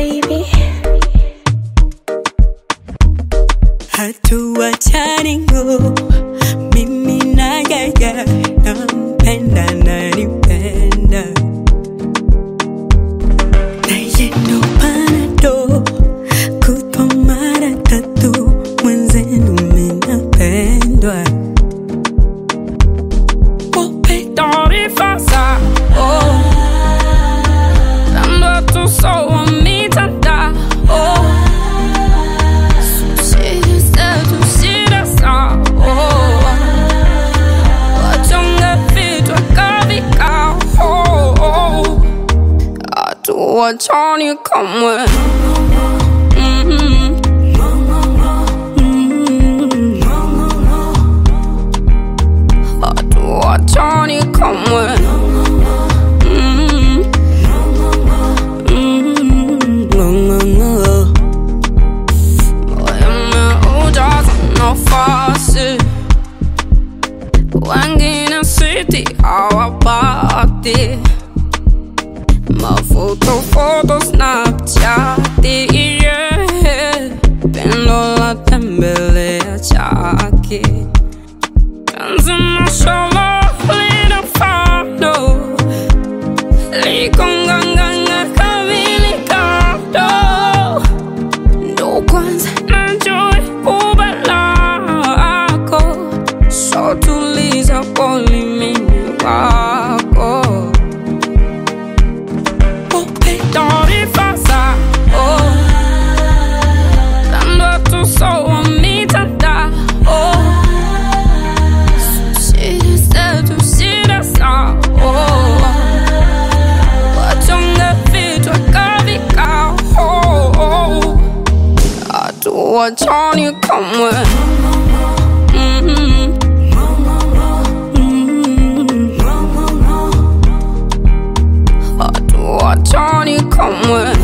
baby. hatuachani ngo mimi na yeye nampenda nanipenda naye ndo panado kutwa mara tatu mwenzenu minapendwa wape taarifa zao labda tusowa mitandao Shida zetu, shida zao. Wachonge vichwa kavikao. Hatuachani kamwe. Mhm. Mhm. Hatuachani kamwe. Mhm. Mhm. Umeujaza nafasi, wengine siti hawapati. Mafoto, foto, Snapchat, yeah. Pendo la tembelea chaki. Penzi mashallah lina fado, liko nganganga kavili kado ndo kwanza najui kuba lako so tuliza polimini wako upe taarifa zao labda tusowa mitandao shida zetu shida zao wachonge vichwa kavikao hatuachani kamwe. Mhm. Mhm. Hatuachani kamwe.